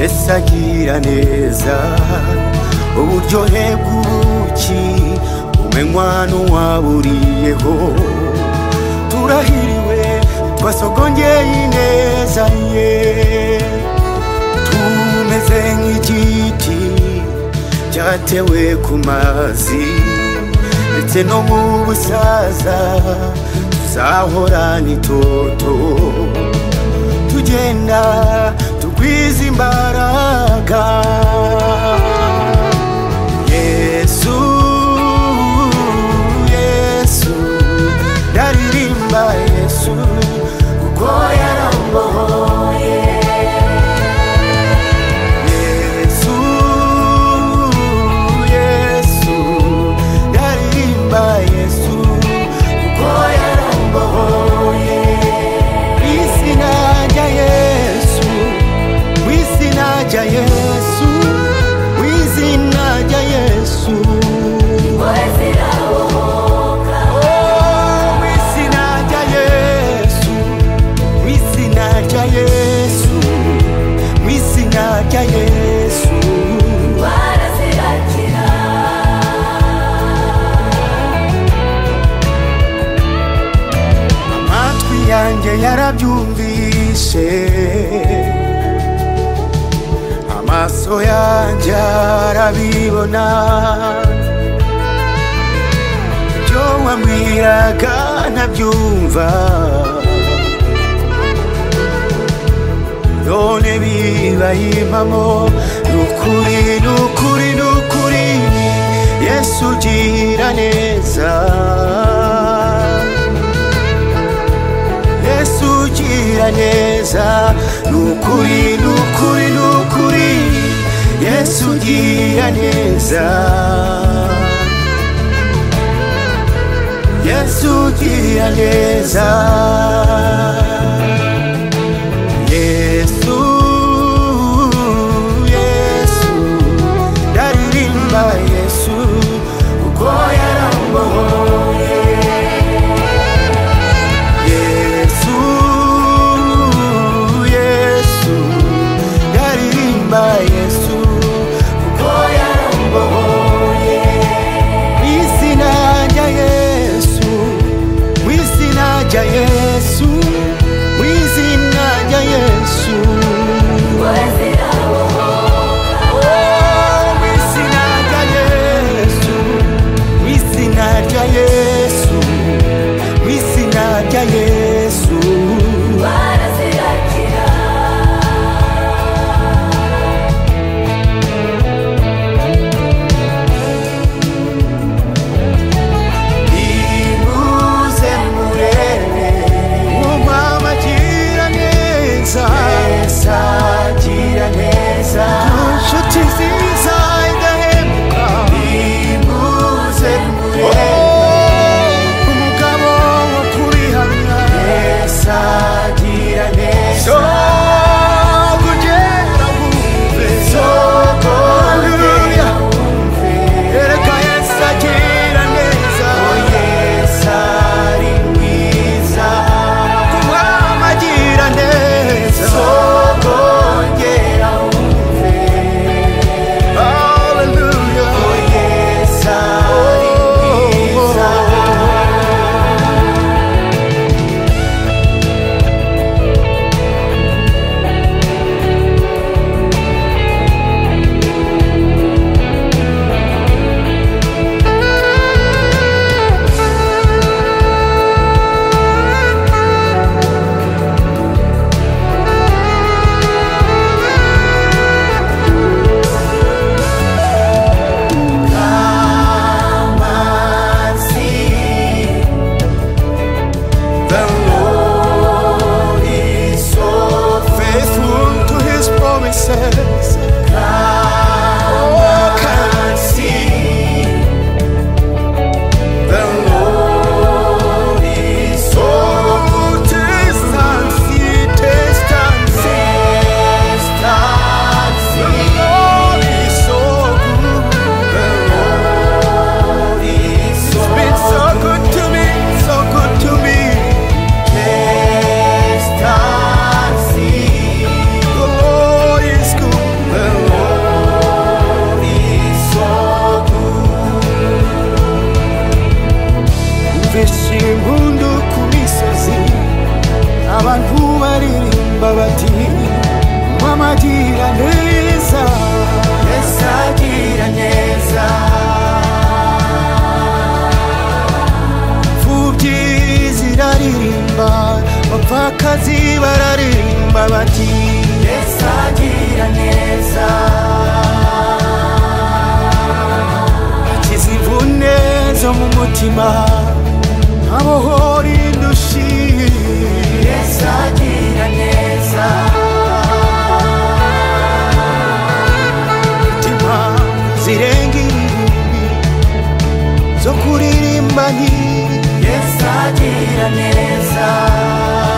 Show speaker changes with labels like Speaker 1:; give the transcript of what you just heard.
Speaker 1: Yesu agira neza uburyohe bw'ubuki umenywa n'uwaburiyeho turahiriwe twasogongeye ineza ye tumeze nk'igiti cyatewe ku mazi ndetse no mu busaza tuzahora n'itoto tugenda tugwiza imbaraga yesu yesu ndaririmba yesu kuko yarambohoye yesu yesu ndaririmba yesu kuko yarambohoye mu izina rya yesu mu izina rya yesu mu izina rya yesu Oh, mu izina rya yesu mu izina rya yesu mu izina rya yesu amatwi yanjye yarabyumvise amaso yanjye arabibona ibyo wambwiraga ntabyumva none bibaye impamo ni ukuri ni ukuri ni ukuri yesu ugira neza yesu ugira neza ni ukuri ni ukuri ni ukuri yesu ugira neza yesu ugira neza yesu yesu ndaririmba yesu kuko yarambohoye yesu yesu yaririmba yesu kuko yarambohoye mu izina rya yesu mu izina rya yesu mu izina rya yesu zo mu mutima abohora indushi yesu agira neza imitima zirenga irindwi zo kuririmba nti yesu agira neza